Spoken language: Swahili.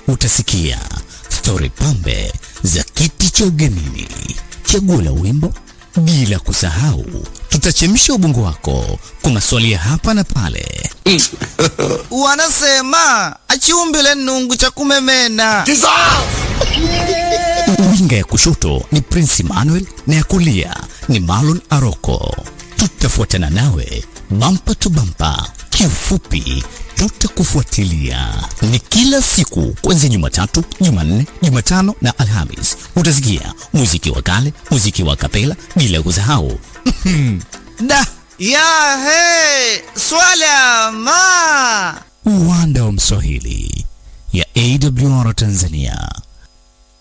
utasikia stori pambe za kiti cha ugenini, chaguo la wimbo, bila kusahau tutachemsha ubongo wako kwa maswali ya hapa na pale. Wanasema achiumbile nungu cha kumemena. Winga ya kushoto ni Prince Emmanuel na ya kulia ni Marlon Aroko. Tutafuatana nawe bampa tu bampa, kiufupi tutakufuatilia. Ni kila siku kuanzia Jumatatu, Jumanne, Jumatano na Alhamis. Utasikia muziki wa kale, muziki wa kapela, bila kusahau Da ya he swala ma uwanda wa Mswahili ya AWR Tanzania.